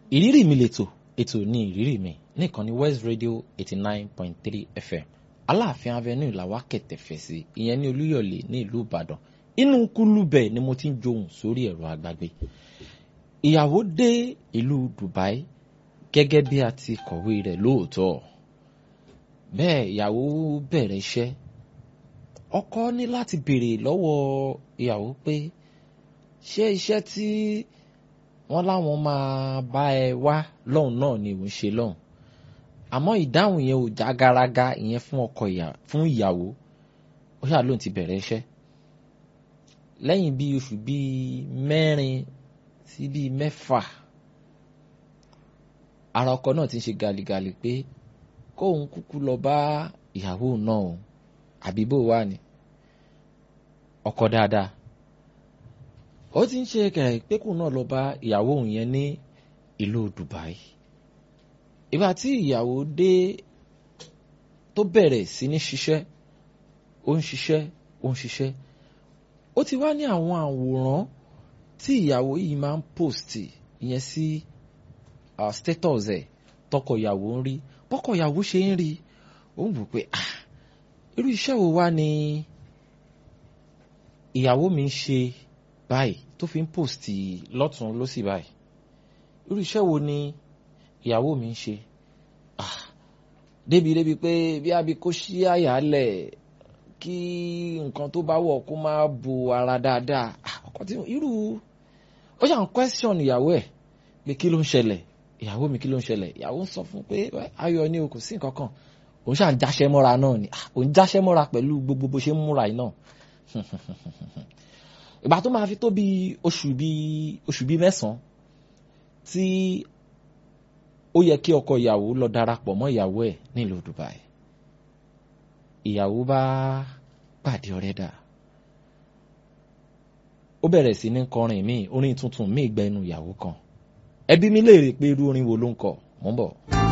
ìrírí mi lètò ètò ní ìrírí mi nìkan ní West Radio eighty nine point three FM Aláàfin Avenue làwa kẹ̀tẹ̀fẹ̀ sí ìyẹn ní Olúyọ̀lé ní ìlú Ìbàdàn inú kúlúbẹ̀ ni mo ti ń johùn sórí ẹ̀rọ àgbàgbé ìyàwó dé ìlú Dubai gẹ́gẹ́ bí a ti kọ̀wé rẹ̀ lóòótọ́ bẹ́ẹ̀ ìyàwó bẹ̀rẹ̀ iṣẹ́ ọkọ ní láti béèrè lọ́wọ́ ìyàwó pé ṣé iṣẹ́ tí wọ́n láwọn máa bá ẹ wá lọ́hùn náà ni òun ṣe lọ́hùn àmọ́ ìdáhùn yẹn ò já garaga ìyẹn fún ọkọ fún ìyàwó ó ṣáà lóun ti bẹ̀rẹ̀ iṣẹ́ lẹ́yìn bíi oṣù bíi mẹ́rin sí bíi mẹ́fà ara ọkọ náà ti ń ṣe gàlìgàlì pé kóun kúkú lọ bá ìyàwó náà o àbí bó wà ní ọkọ dáadáa ó ti ń ṣe kẹ̀kẹ́ pé kóun náà lọ bá ìyàwó òun yẹn ní ìlú Dubai ìgbà tí ìyàwó dé tó bẹ̀rẹ̀ sí ní ṣiṣẹ́ ó ń ṣiṣẹ́ ó ń ṣiṣẹ́ ó ti wá ní àwọn àwòrán tí ìyàwó yìí máa ń post ìyẹn sí uh, status ẹ̀ tọkọ ìyàwó ń rí bọ́kọ ìyàwó ṣe ń rí ó ń wò pé ah irú iṣẹ́ wo wá ni ìyàwó mi ń ṣe báyìí tó fi ń post lọ́tún lọ́sì báyìí irú iṣẹ́ wo ni ìyàwó mi ń ṣe ah débi débi pé bí abi kó ṣí àyàlẹ̀ kí nǹkan tó bá wọ̀ kó má bo ara dáadáa ọkọ tí irú ó ṣàn question ìyàwó ẹ̀ pé kí ló ń ṣẹlẹ̀ ìyàwó mi kí ló ń ṣẹlẹ̀ ìyàwó ń sọ fún pé ayọ̀ ni o kò sí nǹkan kan òun ṣàn jáṣẹ́ mọ́ra náà ni òun jáṣẹ́ mọ́ra pẹ̀lú gbogbo bó ṣe ń múra yìí náà ìgbà tó máa fi tó bí oṣù bí oṣù bí mẹ́sàn-án tí ó yẹ kí ọkọ ìyàwó lọ darapọ̀ mọ́ ìyàwó ẹ̀ nílùú Dubai ìyàwó bá pàdé ọ̀rẹ́ dà ó bẹ̀rẹ̀ sí ní kọrin míì orin tuntun míì gbẹnu ìyàwó kan ẹbí mi léèrè pé irú orin wo ló ń kọ mò ń bọ̀.